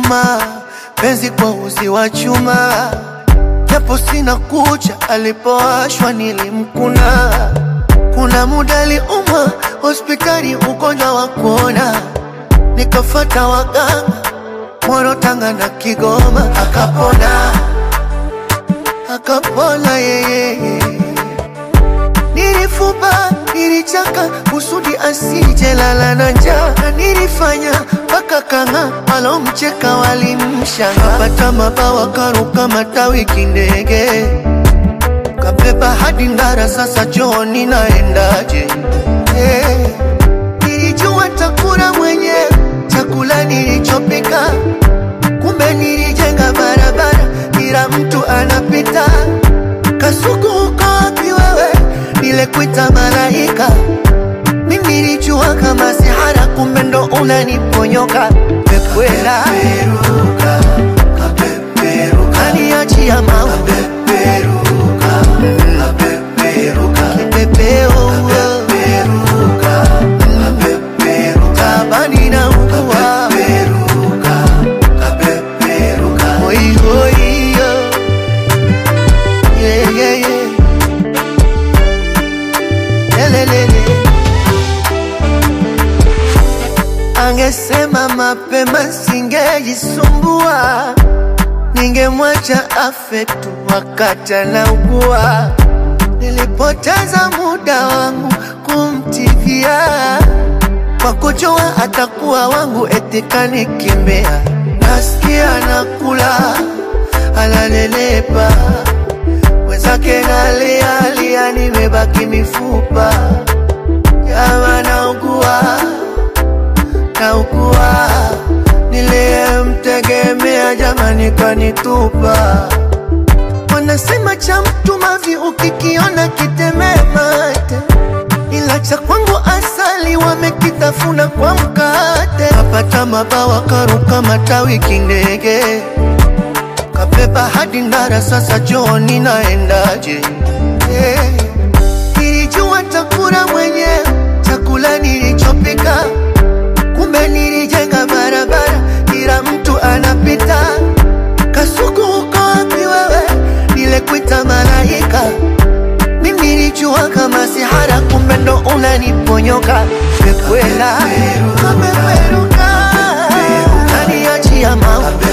nyuma, penzi kwa uzi wa chuma, japo sina kucha, alipowashwa nilimkuna. Kuna muda aliumwa hospitali, ugonjwa wa kuona, nikafata waganga Moro, Tanga na Kigoma, akapona akapona yeye. Nilifuba, nilichaka kusudi asije lala na njaa, na nilifanya mpaka kanga alomcheka walimshanga, kapata mabawa karuka matawi kindege, kabeba hadi Ndara, sasa chooni naendaje? Hey, nilijua takula mwenyewe chakula nilichopika, kumbe nilijenga barabara, kila mtu anapita. Kasuku uko wapi wewe? Nilekuita malaika, mimi nilijua kama sihara, kumbe ndo unaniponyoka. Pekwela kaniachia maua kipepeo tabani na ukua Oi, oi, yo. Yeah, yeah, yeah. Lelelele. Angesema mapema singejisumbua, ningemwacha afe tu wakati anaugua. Nilipoteza muda wangu kumtikia kwa kujua atakuwa wangu, eti kanikimbia. Nasikia nakula analelepa, mwenzake nalialia, nimebaki mifupa. Jama naugua, naugua, niliyemtegemea jamani kanitupa. Wanasema cha mtu mavi ukikiona kitemee mate, ila cha kwangu asali wamekitafuna kwa mkate. Kapata mabawa karuka matawi kindege, kabeba hadi Ndara, sasa chooni naendaje? Hey, nilijua takula mwenyewe chakula nilichopika, kumbe nilijenga barabara, kila mtu anapita. Kasuku uko wapi wewe? Nilekuita malaika, mimi nilijua kama sihara, kumbe ndo unaniponyoka. Pekwela kapeperuka, kaniachia maua